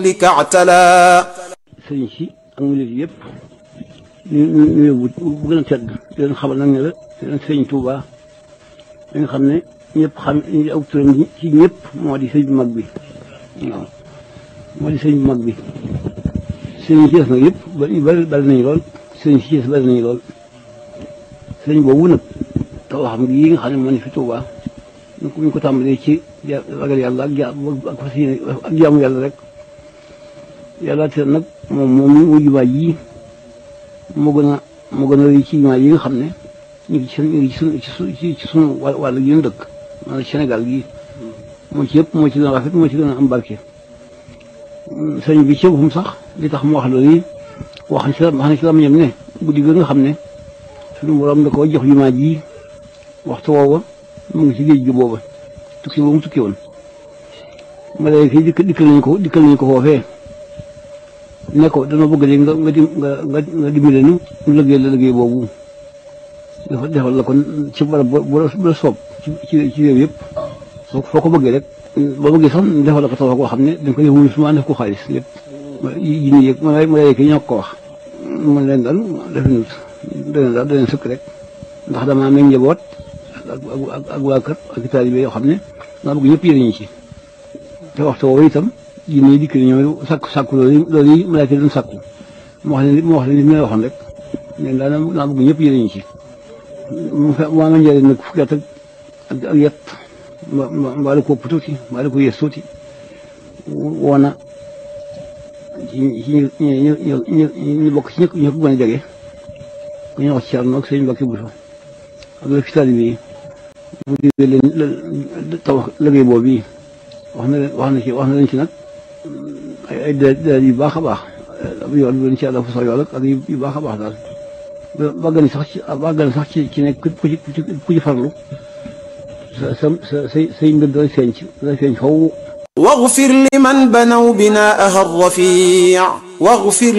لك اعتلى sëriñ si ak murid yëpp ñu ñu ñu yóbbu bu gën a tedd di leen xamal nag ne la di leen sëriñ Touba li nga xam ne ñëpp xam aw turam ci ñëpp moo di sëriñ bu mag bi waaw moo di sëriñ bu mag bi sëriñ si des nag yëpp bari bari bari nañu lool sëriñ si des bari nañu lool sëriñ boobu nag taw xam gi yi nga xam ne moo ne fi Touba ñu ko ñu ko tàmbalee ci ragal yàlla ak ja ak fas yéene ak jaamu yàlla rek yàlla te nag moom moom mu jumaa ji moo gën a moo gën a rëy ci jumaa yi nga xam ne ñu ngi ci ñu ngi ci sunu ci ci sunu wàll gi ñu dëkk maanaam Sénégal gii moo ci yëpp moo ci gën a rafet moo ci gën a am barke. sëñ bi ci boppam sax li tax mu wax loolu yi wax na ci la wax na ci la ñam ne guddi gi nga xam ne sunu borom da koo jox jumaa ji waxtu woowa mu ngi ci géej gi booba tukki boobu mu tukki woon. malayka yi dikk dikkal nañu ko dikkal nañu ko foofee ne ko dana bëgg léegi nga nga nga nga dimbale nu ñu liggéey la liggéey boobu dafa defal la kon ci barab bu la soob ci ci réew yëpp soo foo ko bëggee rek boo bëggee sax defal la ko taw koo xam ne dañ ko def wuñu suma def ko xaalis lépp yi ñu yëg ma malayka yi ñoo ko wax man leen daal def nut daneen daal daneen sëkk rek ndax damaa amee njaboot ak ak waa kër ak taalibe yoo xam ne maa bëgg ñëpp yëriñu ci te waxtu woowu itam jinne yi dikk ñëw sàkku sàkku loolu loolu yi malaaka doon sàkku mu wax leen mu wax leen li ma waxoon rek leen daal naa bëgg ñëpp yëriñu ci mu fe mu ama njëriñ nag fukki at ak ak yet mbaa la ko ëpp tuuti mbaa la ko yées tuuti woona ci ci ñu ñu ñu bokk ci ñëpp ñëpp gën a jege ku ñu wax ci Cerno ak sëñ Mbàkke Buso ak la fi taalibe yi mu digal leen tabax liggéey boobu yi wax na leen wax na ci wax na leen ci nag ay ay déedéet yu baax a baax yoon bi ci àlla fu sax yool ak yu baax a baax daal bàgg na sax ci bàgg na sax ci ci nekk ku ci ku ci farlu sa sa sa say say mbir dana feeñ ci dana feeñ faw واغفر لمن بنوا بناءها الرفيع واغفر